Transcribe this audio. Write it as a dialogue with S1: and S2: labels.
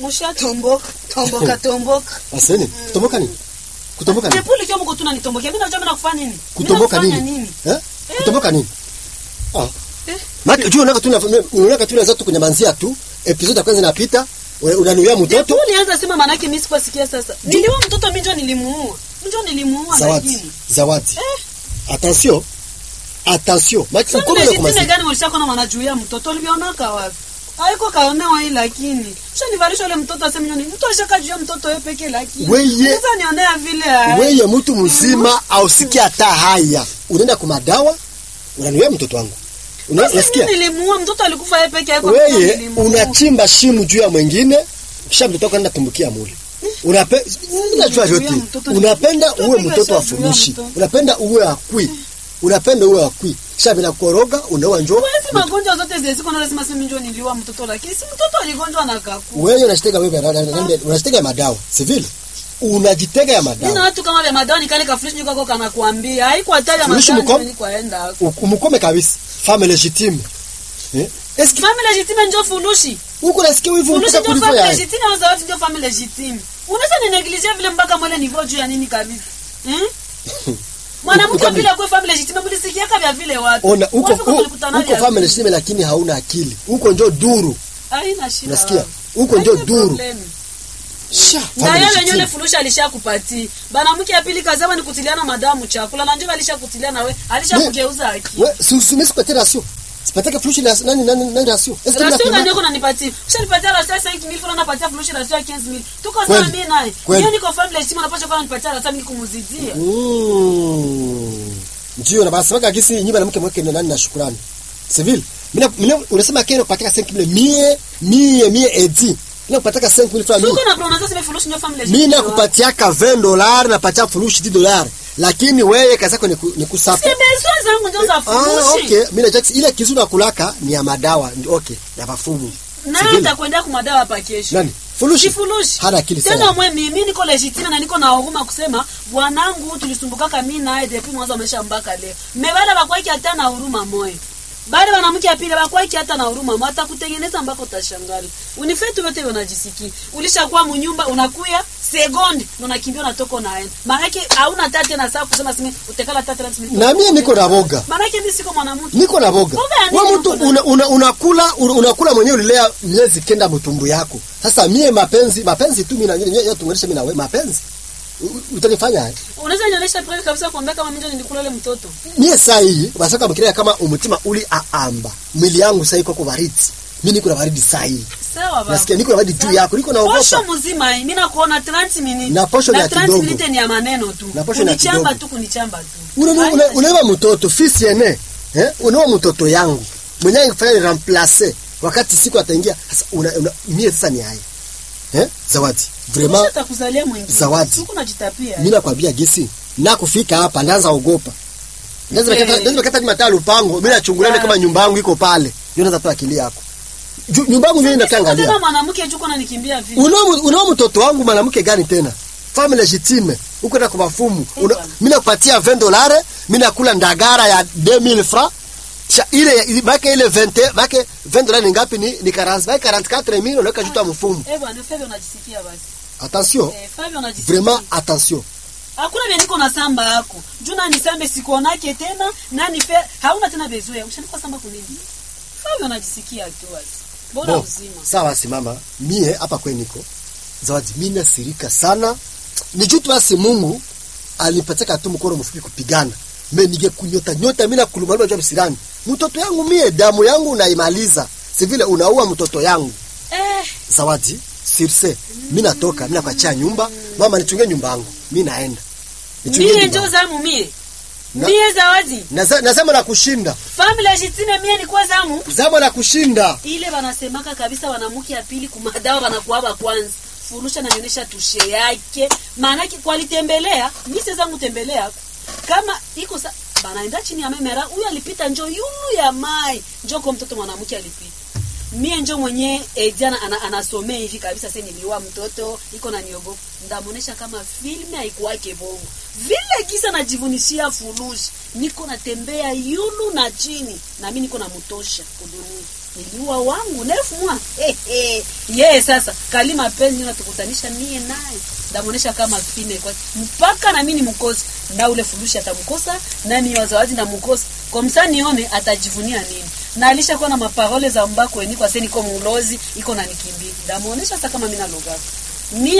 S1: Mushatomboka, tomboka, tomboka.
S2: Aseni, kutomboka nini? Kutomboka nini?
S1: Jepuli kio mko tuna nitomboke. Mimi najua mimi nakufanya nini? Mimi
S2: Kutomboka
S1: nakufanya
S2: nini? Eh? Kutomboka nini? Ah. Maki juu unaka tuna unaka tuna zote kunyamanzia tu. Episode ya kwanza inapita, una- unanuia mtoto.
S1: Jepuli anza sema maana yake mimi sikusikia sasa. Niliua mtoto mimi ndio nilimuua. Mimi ndio nilimuua
S2: Zawadi.
S1: lakini.
S2: Zawadi. Attention. Attention. Maki
S1: Sasa
S2: uko
S1: mimi
S2: na
S1: jitime
S2: kumasi.
S1: gani walishako na wanajuia mtoto ulionaka wapi? Haiko kaonewa hii lakini. Sasa nivalisha ule mtoto aseme nyoni. Mtu ashakajuia mtoto yeye peke lakini.
S2: Weye.
S1: Sasa nionea vile. ai.
S2: Wewe mtu mzima ausikie hata haya. Unaenda kwa madawa, unanuia mtoto wangu. Una-
S1: Sasa
S2: Unasikia?
S1: mimi nilimuua mtoto alikufa yeye peke yake. kwa
S2: Wewe
S1: nilimuua.
S2: unachimba shimu juu ya mwingine, kisha mtoto wako anaenda tumbukia mule. Unape unajua
S1: Juu ya
S2: yote.
S1: mtoto ni-
S2: Unapenda
S1: mtoto
S2: uwe
S1: peke
S2: mtoto wa
S1: yake juu ya
S2: fumishi.
S1: mtoto.
S2: Unapenda uwe akwi. Unapenda uwe akwi. Kisha bila koroga unaoa njoo.
S1: Hizi magonjwa zote zile ziko na lazima sema njoo niliua mtoto lakini si mtoto aligonjwa na kaku.
S2: Wewe unashitega wewe na- na- na- unashitega ya madawa. Si vile? Unajitega ya
S1: Mimi na
S2: madawa.
S1: watu kama vya madani kale ka flash nyuko kana kuambia haiko hatari ya
S2: Fulishi
S1: madani
S2: mkom?
S1: ni kwaenda.
S2: U- Umkome kabisa. Femme légitime. Eh? Est-ce que
S1: Family legitime ndio fulushi.
S2: uko nasikia wivu
S1: Fulushi
S2: mpaka
S1: ndio
S2: kulivyo
S1: family
S2: ya.
S1: legitime au zawadi ndio family legitime. Unaweza ni negligee vile mpaka mwele niveau juu ya nini kabisa. Hmm? Mwanamke
S2: Uko-
S1: vile kwa family legitime mlisikia kama vile watu.
S2: Ona uko
S1: Watu kama
S2: u-
S1: walikutana
S2: uko
S1: ya-
S2: femme légitime lakini hauna akili. Uko njoo duru.
S1: Haina shida.
S2: Unasikia? Huko ndio
S1: Haina
S2: duru.
S1: problem.
S2: Sha.
S1: na
S2: femme
S1: yeye
S2: légitime.
S1: wenyewe fulusha alishakupatia bana mke ya pili kazama ni kutiliana madamu chakula na njoo alishakutilia na we alishakugeuza aki
S2: We, si si sipatie ratio. Sipataka furushi la nani nani nani ratio. Est-ce que
S1: rasio
S2: mnapima?
S1: gani yako nanipatia ushanipatia rasio 5000 fulani napatia fulusha rasio 15000 tuko
S2: Kweli.
S1: sawa mimi naye
S2: Kweli.
S1: yeye niko family heshima napasha kwa nipatia rasio mimi kumuzidia
S2: Mm. Ndio na basi waka kisi nyumba na mke mweke na nani na shukrani. Civil. Mimi mimi unasema kero pataka 5000 mie mie mie edi. Mimi kupataka 5000 francs mimi.
S1: tuko na pronounce sema fulusha ndio family
S2: Mimi nakupatiaka 20 dollars na patia furushi 10 dollars. Lakini wewe kazi yako ni ku- ni kusapa.
S1: si besoin zangu ndio za
S2: Ah,
S1: furushi
S2: okay. Mimi najua ile kizu na kulaka ni ya madawa. Ndio, Okay, ya mafumu.
S1: na
S2: Civil.
S1: nitakwenda kumadawa hapa kesho
S2: Nani? Furushi.
S1: Kifurushi.
S2: Hana akili
S1: Tena
S2: sana.
S1: mwe mimi niko legitime na niko na huruma kusema bwanangu tulisumbukaka mimi naye depuis mwanzo amesha mbaka leo. Mebada bakwaki hata na huruma moyo. Bale wanamke ya pili bakwaki hata na huruma moyo atakutengeneza mbako utashangala. Unifetu yote unajisikia. Ulishakuwa munyumba unakuya sekondi na unakimbia unatoka unaenda. Maana yake hauna tate na saa kusema sime utekala tate na sime.
S2: Na mimi niko na boga.
S1: Maana yake mimi siko mwanamke.
S2: niko na boga
S1: Boga ya nini
S2: wewe mtu
S1: uko na-
S2: una, una, unakula una, unakula mwenyewe ulilea miezi kenda mtumbu yako sasa mie mapenzi mapenzi tu mimi na nyinyi yote tunganisha mimi na wewe mapenzi U- u- utanifanya aje?
S1: Unaweza nionyesha proof kabisa kuambia kama mimi ndio nilikula ile mtoto.
S2: mie saa hii basaka mkirea kama umutima uli aamba mwili yangu saa hii kwa baridi mimi niko na baridi saa hii
S1: Sawa baba.
S2: nasikia niko na baridi juu yako niko naogopa
S1: Posho mzima hii, mimi nakuona 30 minutes.
S2: Na posho ni ya
S1: 30
S2: kidogo.
S1: minutes ni ya maneno tu.
S2: Na posho ni ya
S1: Kunichamba
S2: kidogo.
S1: tu kunichamba tu.
S2: Una- una-
S1: Haina
S2: unaeva mtoto fisi ene eh unaoa mtoto yangu mwenyewe kufanya remplacer wakati siku ataingia sasa una, una, mie sasa ni haya eh zawadi
S1: shida.
S2: vraiment
S1: Atakuzalia mwingine.
S2: Zawadi.
S1: Huko unajitapia.
S2: mimi nakwambia gesi na kufika hapa ndaanza ogopa lazima
S1: Eh.
S2: kata lazima kata mata lupango mimi nachungulia
S1: Ah.
S2: kama nyumba yangu iko pale ndio naweza toa akili yako Ju- nyumba yangu mimi
S1: Sasa
S2: nataangalia
S1: Kama mwanamke juko ananikimbia vipi?
S2: unao unao mtoto wangu mwanamke gani tena femme legitime uko na kwa mafumu
S1: Eh,
S2: Una-
S1: bwana.
S2: mimi nakupatia 20 dollars mimi nakula ndagara ya 2000 francs cha ile bake ile 20 bake 20 dollars ni ngapi ni ni 40 bake 44 mimi unaweka juta mfumu
S1: Eh bwana, Fabio unajisikia basi.
S2: attention
S1: Eh, Fabio unajisikia.
S2: vraiment attention
S1: Hakuna vile niko na samba yako. Juna ni sambe sikuonake tena, nani fe hauna tena bezoea. Ushanikuwa samba kunini? Fabio unajisikia tu basi. Bora
S2: Bon,
S1: uzima.
S2: sawa simama mie hapa kwe niko zawadi mimi nasirika sana ni juu tu basi Mungu alinipatia tu mkono mfupi kupigana mimi nige kunyota nyota mimi nakuluma jua msirani mtoto yangu mie damu yangu unaimaliza si vile unaua mtoto yangu
S1: Eh,
S2: zawadi sirse mimi natoka mimi nakuachia nyumba mama nichunge nyumba yangu mimi naenda Nichunge
S1: mie
S2: nyumba
S1: njo
S2: yangu.
S1: zamu mie.
S2: Na-
S1: Mie zawadi.
S2: Nasa- nasema na kushinda
S1: Family legitime mie nilikuwa zamu.
S2: zama na kushinda
S1: ile wanasemaka kabisa wanamke ya pili kumadawa wanakuwa kwanza furusha nanionyesha tushe yake maanake kwalitembelea mise zangu tembelea kama iko sa banaenda chini ya memera huyu alipita njo yulu ya mai njo kwa mtoto mwanamke alipita mie njo mwenye eh, jana ana, anasomea hivi kabisa se niliwa mtoto iko na niogopa ndamuonesha kama filme haikuwake bongo vile kisa najivunishia furushi niko natembea yulu na chini na mi niko namutosha kudunia niliua wangu nefu mwa hey, hey. Yeye sasa kali mapenzi ndio natukutanisha mie naye ndamuonesha kama fine kwa mpaka na mimi nimkosa na ule furushi atamkosa nani wa zawadi ndamkosa kwa msa nione atajivunia nini na alishakuwa na maparole za mbako eni kwa seni kwa mulozi iko na nikimbia ndamuonesha sasa kama mimi naloga mie